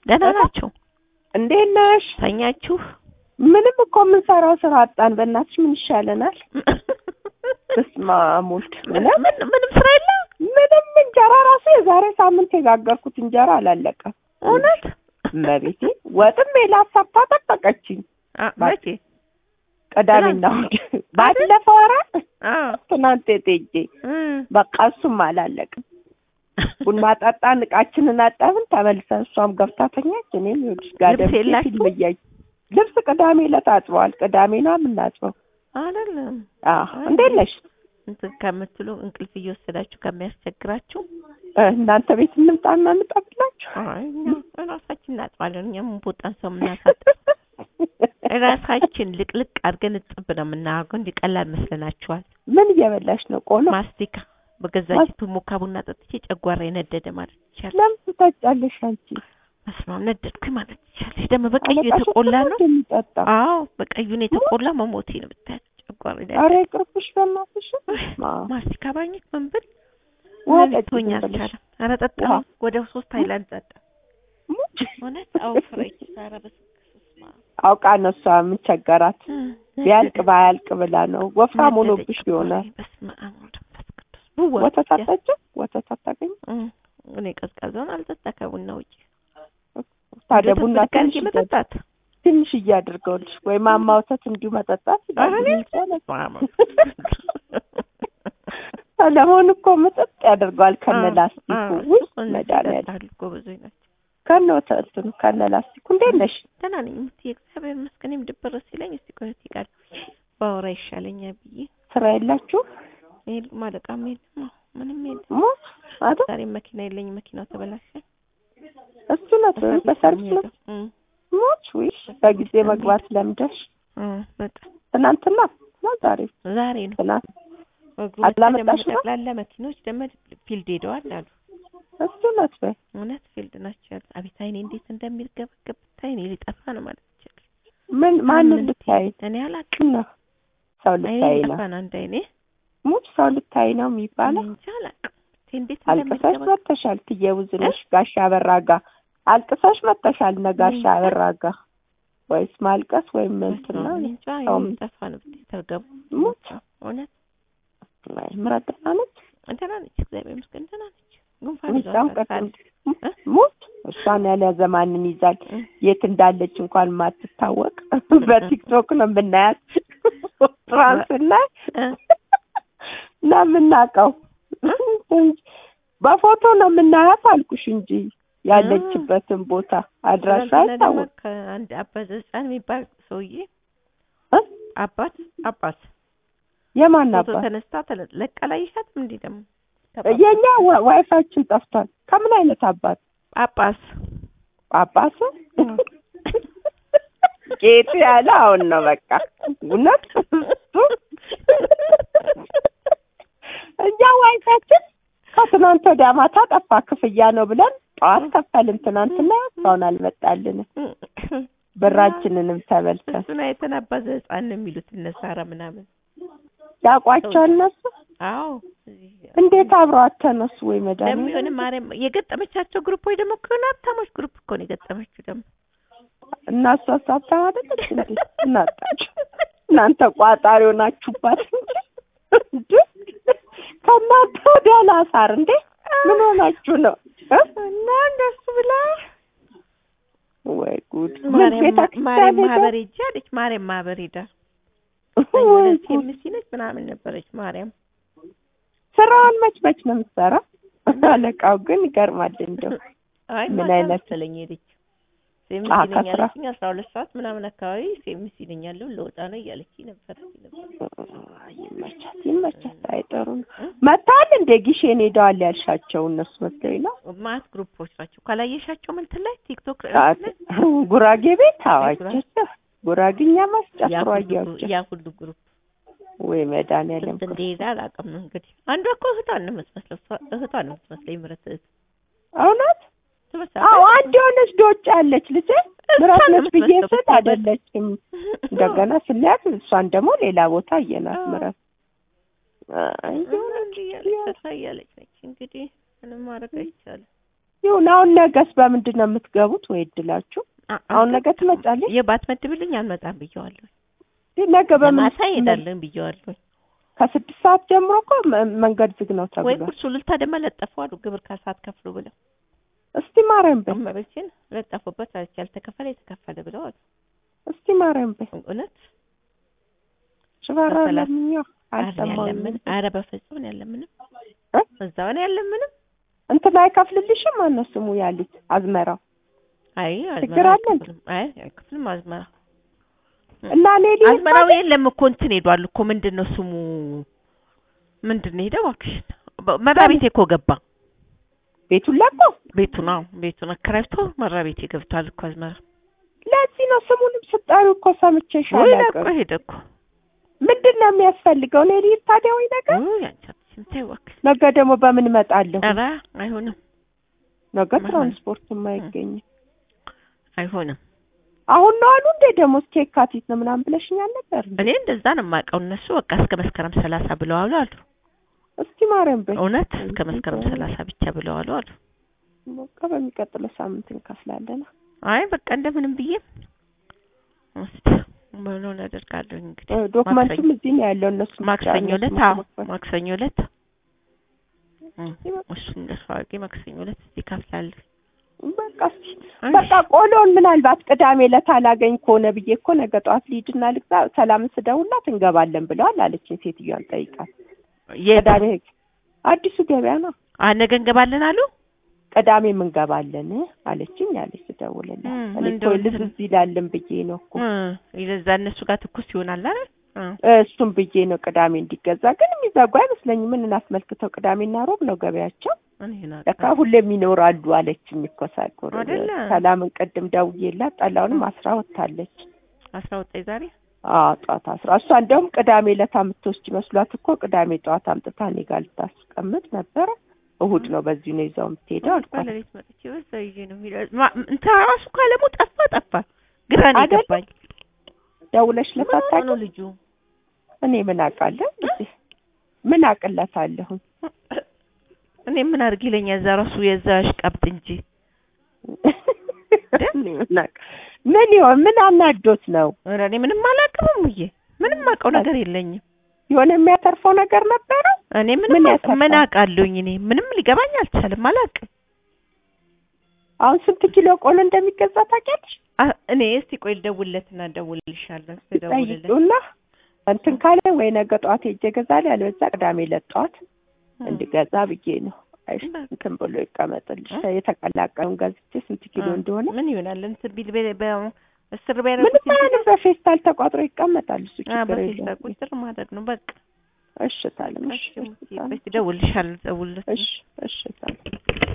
ደህና ናችሁ? እንዴት ነሽ? ተኛችሁ? ምንም እኮ የምንሰራው ስራ አጣን። በእናትሽ ምን ይሻለናል? በስመ አብ ወልድ ምንም ምን ምንም ስራ የለ? ምንም እንጀራ ራሱ የዛሬ ሳምንት የጋገርኩት እንጀራ አላለቀም። እውነት? እመቤቴ ወጥም ሜላት ሰርታ ጠበቀችኝ። አ- መቼ? ቅዳሜና እሑድ ባለፈው ኧረ አዎ። ትናንት ጤጄ እም። በቃ እሱም አላለቅም። ቡና ጠጣን፣ እቃችንን አጠብን፣ ተመልሰን እሷም ገብታ ተኛች። እኔም ይኸውልሽ ጋደም ልብስ የላችሁ? ፊልም እያየሁ ልብስ ቅዳሜ ዕለት አጥበዋል። ቅዳሜ ነው የምናጥበው። አይደለም አዎ እንዴት ነሽ? እንትን ከምትሉ እንቅልፍ እየወሰዳችሁ ከሚያስቸግራችሁ እ፣ እናንተ ቤት እንምጣና እንጠብላችሁ። አይ እኛ ራሳችን እናጥባለን። እኛ ምን ቦጣን ሰው የምናሳጥብ ራሳችን ልቅልቅ አድርገን እጥብ ነው የምናደርገው። እንዲህ ቀላል መስለናችኋል? ምን እየበላሽ ነው? ቆሎ ማስቲካ በገዛች ሞካ ቡና ጠጥቼ ጨጓራ የነደደ ማለት ይቻላል። ለምን ትጠጫለሽ አንቺ? መስማ ነደድኩኝ ማለት ይቻላል። ደግሞ በቀዩ አለቃሽ የተቆላ እኮ ነው። እንደሚጠጣ አዎ በቀዩን የተቆላ መሞቴ ነው ብታያት ጨጓራ ኧረ ይቅርብሽ በእናትሽ። ማ- ማስቲካ ባኝክ ምን ብል ውሃ ምን ጠጪ ልትሆኝ ዝም ብለሽ። አልቻለም። ኧረ ጠጣ ውሃ። ወደ ሶስት ሃይላንድ ጠጣ። ሙች። እውነት አዎ ፍሬች ኧረ በስመ አብ። አውቃ ነው እሷ ምን ቸገራት? ቢያልቅ ባያልቅ ብላ ነው። ወፍራም ሆኖብሽ ይሆናል። በስመ አብ ወወልድ ወመንፈስ ቅዱስ ብዋ ወተት አጠጭም? ወተት አታገኝም? እም፣ እኔ ቀዝቃዛውን አልጠጣ ከቡና ውጭ ታዲያ ወተት ቡና ብድግ አድርጌ ትንሽ መጠጣት ትንሽ እያድርገውልሽ ወይ ማማ ወተት እንዲሁ መጠጣት ኧረ እኔ ይላል። በስመ አብ። ሰለሞን እኮ ምጥጥ ያደርገዋል ከነ አዎ፣ ላስቲኩ አዎ፣ ውይ እሱ እነዚህ መድኃኒዓለም ይጠጣሉ እኮ ብዙዎች ናቸው። ከነ ወተትኑ ከነ ላስቲኩ እንዴት ነሽ? ደህና ነኝ የምትይ እግዚአብሔር ይመስገን። እኔም ድብር ሲለኝ እስቲ ቆይ እስቲ ጋር ባወራ ይሻለኛል ብዬ ስራ የላችሁ ይሄ ማለቃም የለም አዎ፣ ምንም የለም። ሞት አይደል? ዛሬ መኪና የለኝም፣ መኪናው ተበላሸ። እሱ ነው በሰርቪስ ነው እም፣ ሞት ውይ በጊዜ መግባት ለምደሽ እም፣ በጣም ትናንትና ነው ዛሬ ዛሬ ነው ትናንት እግሩ አላመጣሽም? ደግሞ ጠቅላላ መኪኖች ደግሞ ፊልድ ሄደዋል አሉ። እሱ ነው በይ እውነት ፊልድ ናቸው ያሉት። አቤት አይኔ እንዴት እንደሚርገበገብ ብታይ እኔ ሊጠፋ ነው ማለት ይችላል። ምን ማንን ልታይ እኔ አላውቅም። ነው ሰው አይኔ ልታይ ነው ሊጠፋ ነው አንድ አይኔ ሙች ሰው ልታይ ነው እኔ የሚባለው እንጃ አላውቅም። ብታይ እንዴት አልቅሰሽ እንደሚርገበገብ መጥተሻል ትየውዝነሽ ጋሻ አበራጋ አልቅሰሽ መጥተሻል እነ ጋሻ አበራጋ ወይስ ማልቀስ ወይም እንትን ነው እኔ እንጃ አይኔ ሰውም- ሊጠፋ ነው ብታይ ተርገቡ። ሙች እውነት አይ፣ ምረት ደህና ነች ደህና ነች፣ እግዚአብሔር ይመስገን ደህና ነች። ጉንፋን ሚዛም ይዟታል ቀጥም ሳል- ሙች እሷን ያልያዘ ማንን ይዛል እ? የት እንዳለች እንኳን ማትታወቅ በቲክቶክ ነው የምናያት ትራንስና እ? እና የምናውቀው በፎቶ ነው የምናያት አልኩሽ እንጂ ያለችበትን ቦታ አድራሻ ትናንትና ደግሞ አይታወቅ ከአንድ አባት ህፃን የሚባል ሰውዬ እ? አባት አባት የማን ፎቶ አባት ተነስታ ተለ- ለቃ ላይሻትም እንዴ ደግሞ የኛ ዋ- ዋይፋችን ጠፍቷል ከምን አይነት አባት ጳጳስ ጳጳስ ጌጡ ያለ አሁን ነው በቃ እውነት እሱ እኛ ዋይፋችን ከትናንት ወዲያ ማታ ጠፋ ክፍያ ነው ብለን ጠዋት ከፈልን ትናንትና እስካሁን አልመጣልንም ብራችንንም ተበልተን እሱን አይተን አባት ህፃን ነው የሚሉት እነሳራ ምናምን ያውቋቸው እነሱ አዎ እንዴት አብረዋት ተነሱ ወይ መድኃኒዓለም ለሚሆን ማርያም የገጠመቻቸው ግሩፖች ደግሞ ከሆነ ሀብታሞች ግሩፕ እኮ ነው የገጠመችው ደግሞ እና እሷ ሀብታም አይደለች እንዴ እናጣችሁ እናንተ ቋጣሪ ሆናችሁባት እንጂ እንዴ ከእናንተ ወዲያ ላሳር እንዴ ምን ሆናችሁ ነው እ? እና እንደሱ ብላ ወይ ጉድ ምን ማርያም ቤተክርስቲያን ማርያም ሄዳ? ማህበር ሄጄ አለች ማርያም ማህበር ሄዳ ወይ ጉድ ሴምሲ ነች ምናምን ነበረች ማርያም ስራዋን መች መች ነው የምትሰራው አለቃው ግን ይገርማል እንደው አይ ምን ማታ አይነት- መሰለኝ ሄደች ሴምሲ አዎ፣ ነኝ ከስራ- አለችኝ አስራ ሁለት ሰዓት ምናምን አካባቢ ሴምሲ ነኝ ያለው ለወጣ ነው እያለች ነበር አይ፣ ይመቻት ይመቻት አይጠሩም መታል እንደ ጊሼን ሄደዋል ያልሻቸው እነሱ መስለኝ ነው ማት ግሩፖች ናቸው ካላየሻቸው ምንትን ላይ ቲክቶክ ሰዓት ጉራጌ ቤት ጉራጌ። አዋቸው ጉራግኛ ያ ማስጨፍሮ ሁሉ አያቸው ግሩ- ያ ሁሉ ግሩፕ ወይ መድኃኒዓለም ስንት እንደሄደ አላውቅም እንግዲህ አንዷ እኮ እህቷን ነው የምትመስለው እሷ- እህቷን ነው የምትመስለኝ ምረት እህት እውነት ትመስላለች አዎ አንድ የሆነች ዶጭ ያለች ልጅ ምራት ነው ነች ብዬ የምትመስለው ስል ብታይ አይደለችም እንደገና ስናያት እሷን ደግሞ ሌላ ቦታ አየናት አዎ። ምራት አይ እንዲህ እያለች ፈታ እያለች ነች እንግዲህ ምንም ማድረግ አይቻልም ይሁን። አሁን ነገስ በምንድን ነው የምትገቡት? ወይ እድላችሁ አሁን ነገ ትመጫለሽ? የባት መድብልኝ አልመጣም ብየዋለሁ። ነገ በምን ማታ ሄዳለን ብየዋለሁ። ከስድስት ሰዓት ጀምሮ እኮ መ- መንገድ ዝግ ነው ወይ ተብሏል። ቁርሱ ልልታ ደግሞ ለጠፉ አሉ ግብር ካሳት ከፍሉ ብለው እስቲ ማርያም በይ፣ እመቤቴን ለጠፉበት አለች ያልተከፈለ የተከፈለ ብለው አሉ። እስቲ ማርያም በይ። እውነት ሽባራ በሰላም ለምኛ አረ አልሰማሁም። ያለምን አረ በፍጹም ነው ያለምንም እ? እዛው ነው ያለምንም እንትን አይከፍልልሽም? ማነው ስሙ ያሉት አዝመራው አይ ችግር አዝመራ አለ እንዴ? አይከፍልም። አይ አይከፍልም አዝመራ እና ሌሊ አዝመራው የለም እኮ እንትን ሄዷል እኮ ምንድን ነው ስሙ ምንድን ነው ሄደው እባክሽ መራ ቤቴ እኮ ገባ ቤቱን ለቆ ቤቱን አዎ ቤቱን አከራይቶ መራ ቤቴ ገብቷል እኮ አዝመራ ለዚህ ነው ስሙንም ስጠሪው እኮ ሰምቼሽ ወይ ለቆ አላውቅም። ሄደ እኮ ምንድን ነው የሚያስፈልገው? ሌሊ ታዲያ ወይ ነገር ውይ አንቺ አትችይም ተይው እባክሽ ነገ ደግሞ በምን እመጣለሁ? ኧረ አይሆንም ነገ ማን? ትራንስፖርትም አይገኝም። አይሆንም አሁን ነው አሉ እንዴ ደግሞ እስከ የካቲት ነው ምናምን ብለሽኛል ነበር። እኔ እንደዛ ነው የማውቀው እነሱ በቃ እስከ መስከረም ሰላሳ ብለዋል አሉ እስቲ ማርያም በይ እውነት እስከ መስከረም ሰላሳ ብቻ ብለዋል አሉ በቃ በሚቀጥለው ሳምንት እንከፍላለን። አይ በቃ እንደምንም ብዬ እስቲ ምኑን አደርጋለሁ እንግዲህ እ፣ ዶክመንቱም እዚህ ነው ያለው። እነሱ ብቻ ማክሰኞ እነሱ ዕለት አዎ መክፈል። ማክሰኞ ዕለት እ፣ እሱን እንደሱ አድርጌ ማክሰኞ ዕለት እዚህ እከፍላለሁ በቃ እስቲ በቃ ቆሎን ምናልባት ቅዳሜ ዕለት አላገኝ ከሆነ ብዬ እኮ ነገ ጠዋት ልሂድና ልግዛ። ሰላምን ስደውላት እንገባለን ብለዋል አለችኝ። ሴትዮዋን ጠይቃት። የት ቅዳሜ አዲሱ ገበያ ነው አ ነገ እንገባለን አሉ ቅዳሜ እንገባለን አለችኝ አለች ስደውልላት። እም፣ እኔ እኮ እንደው ልዝዝ ይላልን ብዬ ነው እኮ እ፣ ይለዛ እነሱ ጋር ትኩስ ይሆናል አይደል እ፣ እሱም ብዬ ነው ቅዳሜ እንዲገዛ። ግን የሚዘጉ አይመስለኝም። ምን አስመልክተው ቅዳሜና ሮብ ነው ገበያቸው። እኔ ለካ ናውቃለሁ። ሁሌም ይኖራሉ አለችኝ እኮ ሳጎር አይደለ? ሰላምን ቅድም ደውዬላት ጠላውንም አስራ ወጥታለች። አስራ ወጣኝ ዛሬ አዎ ጠዋት አስራ እሷ እንደውም ቅዳሜ ዕለት የምትወስድ መስሏት እኮ ቅዳሜ ጠዋት አምጥታ እኔ ጋር ልታስቀምጥ ነበረ። እሑድ ነው በዚሁ ነው ይዘው የምትሄደው አልኳት። ባለቤት መጥቼ በዛ ይዤ ነው የሚለው ማ- እንትን ራሱ እኮ አለሙ ጠፋ ጠፋ ግራ ነው አይደለ? የገባኝ ደውለሽ ምን ሆኖ ለታታቂ ነው ልጁ እኔ ምን አውቃለሁ እንግዲህ ምን አቅለታለሁ እኔ ምን አድርግ ይለኛል እዛ ራሱ የዛ አሽቃብጥ እንጂ እኔ ምን አውቅ- ምን ይሆን ምን አናዶት ነው ኧረ እኔ ምንም አላውቅም እሙዬ ምንም አውቀው ነገር የለኝም የሆነ የሚያተርፈው ነገር ነበረ እኔ ምን ምንም አውቅ- ያተርፋል? ምን አውቃለሁኝ እኔ ምንም ሊገባኝ አልቻለም አላውቅም አሁን ስንት ኪሎ ቆሎ እንደሚገዛ ታውቂያለሽ አ- እኔ እስቲ ቆይ ልደውልለትና እደውልልሻለሁ እስቲ እደውልለት ጠይቂውና እንትን ካለ ወይ ነገ ጠዋት ሄጄ እገዛለሁ ያለበዛ ቅዳሜ ዕለት ጠዋት እንድገዛ ብዬ ነው አይሽ በቃ። እንትን ብሎ ይቀመጥልሽ የተቀላቀሉን ገዝቼ ስንት ኪሎ አ- እንደሆነ ምን ይሆናል እንትን ቢል በ- በ- እስር ምንም ቢያደርጉት እንጂ አይነት በፌስታል ተቋጥሮ ይቀመጣል እሱ አ፣ ችግር በፌስታ የለውም ቁጥር ማድረግ ነው በቃ እሽታለም እሺ እሺ እደውልልሻለሁ እደውልለት እሺ እሺ